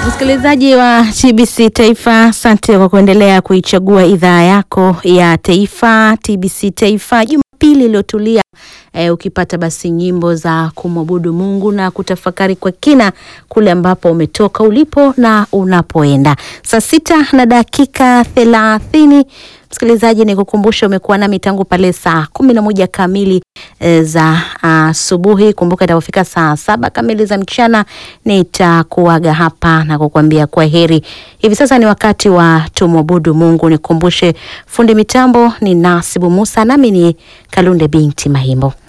Msikilizaji wa TBC Taifa, asante kwa kuendelea kuichagua idhaa yako ya taifa TBC Taifa. Jumapili iliyotulia e, ukipata basi nyimbo za kumwabudu Mungu na kutafakari kwa kina kule ambapo umetoka, ulipo na unapoenda. Saa sita na dakika thelathini. Msikilizaji, ni kukumbusha umekuwa nami tangu pale saa kumi na moja kamili e, za asubuhi. Kumbuka itapofika saa saba kamili za mchana nitakuaga hapa na kukuambia kwa heri. Hivi sasa ni wakati wa tumwabudu Mungu. Nikumbushe fundi mitambo ni Nasibu Musa, nami ni Kalunde binti Mahimbo.